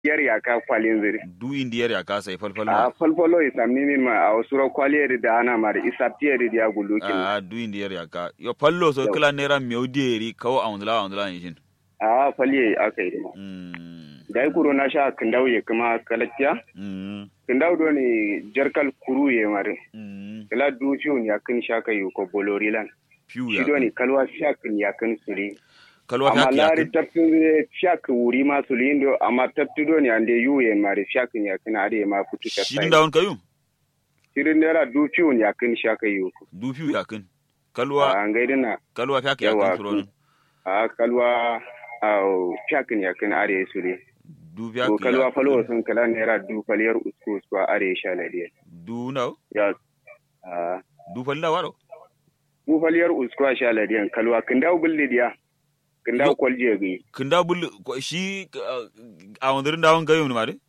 yar yaka kwalin ziri du indiyar ya kasa falfal a ma falfalo isamni min ma a wasuro kwaliyar da ana mari isaptiyar da ya gulukin a du indiyar ya ka yo fallo so Yau. kila nera meuderi kawo awndla awndla yishin a faliye aka yi ma mm da ya kuro na sha kindau ya kuma kalakkiya mm kindau do ne jarkal kuru ya mari mm kila du fiyon ya kin shaka yi ko bolorilan piu shi ya do ne kalwa shakin ya kin suri kalwa amma ta ya lari tattun zai shak wuri ma su lindo amma tattu do ne ande yu ya mari shakin ya kin ade ma fitu ta shirin da won kayu shirin naira du fiyon ya kin shaka yi ko du piu ya kin kalwa a gaidina kalwa ta ya Yawa, kin suron a kalwa a shakin ya kin are su ne du ya to kalwa falo sun kala naira du faliyar usku usku a are sha ladiya du na ya a du falla waro du faliyar usku a sha ladiyan kalwa kin dawo bulli diya kin dawo Yo. kwalje gi kinda bul ko- shi uh, awndrin da won kayu ni mare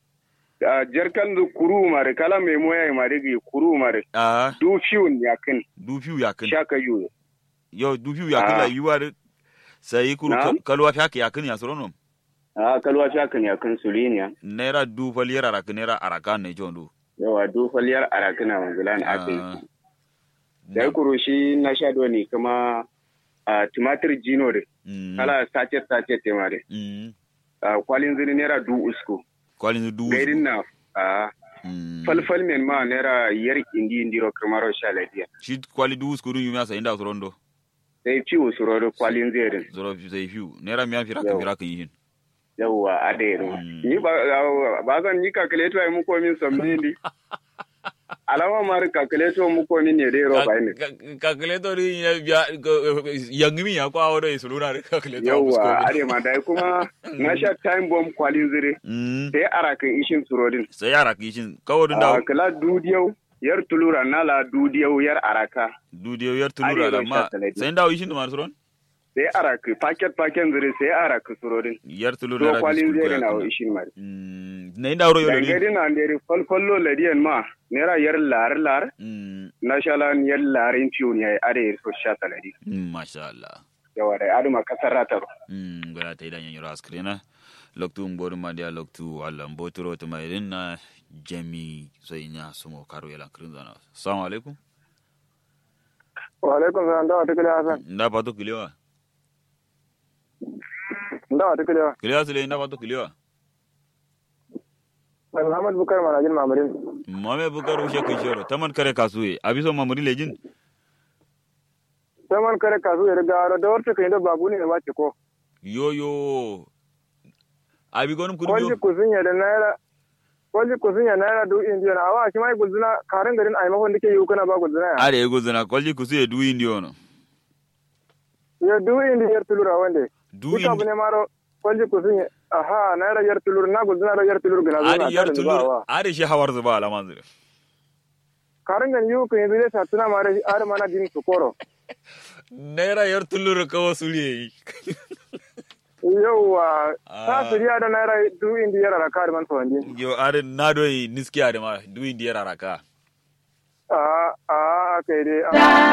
a jarkan du kuru mare kala me moya mare gi kuru mare a du fiyon ya kin du piu ya kin shaka yu yo du piu ya kin Ah. la yuwar sai kuru Na'am. kalwa ta ya kin ya suron a kalwa shakin ya kin suliniya naira du faliyar araka naira araka ne jondu yawa du faliyar arakina wanzulan aka yi Ah. da ya kuro shi na sha do ne kuma a tumatir jino de Mm. kala sachet sachet te mare Mm. a kwalin zini naira du usku kwalin du gaidin na a Mm. falfal men ma naira yar indi indiro kamaro sha ladiya shi kwali du skuru yumi asa inda surondo sai ci usuro do kwalin zerin zoro sai fiu naira miyan fira Yau. kan fira kan yin yawa a da yaro Mm. ni ba ba zan yi calculator ai muko min samni ni alama mar calculator muko min ne dai roba ne calculator ya biya yangmi ya kwa wado isuluna da calculator yawa are ma dai kuma na sha time bomb kwalin zire mm sai arakan ishin surodin sai yara kishin kawo dun a da kala dudiyau yar tulura nala dudiyau yar araka dudiyo yar tulura da Arewa ma sha taladi. sai dawo ishin da mar suron sai araka paket paket zire sai araka surodin yar tulura to da kwalin biskut zire na ko ishin mari mm na inda wuro yolo dangari na nderi falfallo ladiyan ma nera yar lar lar mm na shalan yar larin ciwo ne are yar so sha taladi mm, masha Allah yawa da aduma kasar ratar mm gara ta idan yanyar askrina loktu mbodu madia loktu Allah mboturo to mai na jami sai nya sumo karo yala krinzana assalamu alaikum wa alaikum salam da wata kila hasan nda pato kiliwa da wata kila kiliwa sile nda pato kiliwa Muhammad Bukar Manajin Mamarin mame bukar ushe kishoro taman kare kasuye abiso mamuri lejin sai man kare kasu ya riga da wata kai da babu ne ba ce ko yo yo abi gonum kwalji kurbiyo kusunya da naira kwalji kusunya naira du indiya na awa shi mai guzuna karin garin a maimakon dake yi kana ba guzuna ya are ego zana kwalji kusuye du indiono ya du indiya yar tulura wande du duka abu indi ne maro kwalji kusunya aha naira yar tulur na guzuna da yar tulur gina zuwa are yar tulur are shi hawar zuba alaman zire karin garin yi kan yi sa tuna mara are mana din su koro naira yar tulur kawo suriye yauwa Ah. ta suriya da naira du indiya yar kari man tawandi yo are na do niski are ma du indiyar araka a a kai dai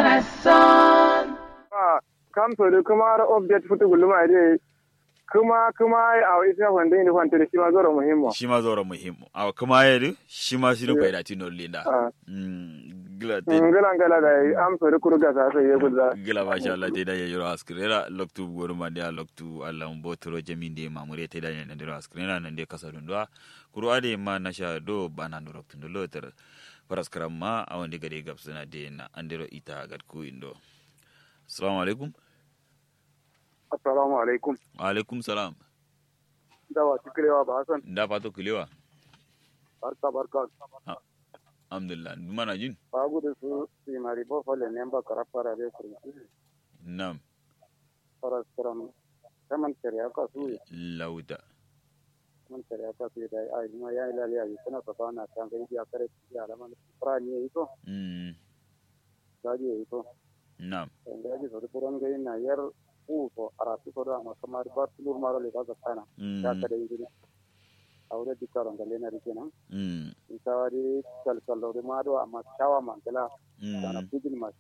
a kam so da kuma ra update futu guluma dai kuma kuma a isa wanda ne kwanta da shi ma zoro muhimmo shi ma zora muhimmu a kuma yadu shi ma shi rubai da tino linda Ah. mm gila te ngala ngala da am so da kurga sa sai ya gudza gila masha Allah te da ya yoro askrera loktu goru ma dia loktu Allah mbotoro jaminde mamure te da ya ndiro askrera nan de kasa dundwa kuru ade ma na sha do bana ndo loktu ndo loter paraskram ma awande gade gapsana de na andiro ita gad ku indo assalamu alaikum assalamu alaikum wa alaikum salam dawa tikrewa ba hasan nda pato kilewa barka barka alhamdulillah mana jin ba gudu su si mari bo fole ne ba karafara be su nam para stram kaman tere aka su lauda man tere aka su da ai ma ya ila ya kana ka bana kan ga ya kare ya alaman pra ni yi to mm da ji yi to nam da ji so kuran ga ina yar u to arati ko da ma kamar ba tulur maro le ka kana ya mm kare yi aure dikaron ga lena rikenan mm isawari kalkalori maɗo amma cawa mantela kana mm pujin mas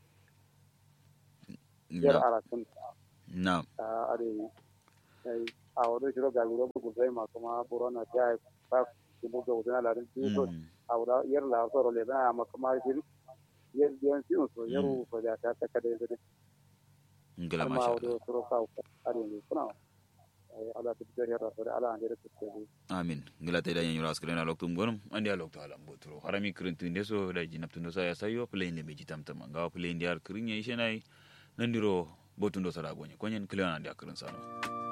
yer nam ara kun nam are ay a wado shiro ga guro bu zai ma kuma burona ta ta kibu ga wudana larin ti so a wada yar la so le na ma kuma shi yar biyan si so yaru so da ta ta kada da ngala ma masha wado Allah suro ka ari ne kuna ala ta da yara so da ala an da ta amin ngala te da nyanyura askrena loktu gonum andi a loktu alam botro harami krintu ndeso da jinaptundo sa ya sayo play ne beji tamtam ngawa play ndi ar krinya ishenai nandiro botundo sara gonye konyen kleona ndi akrin sano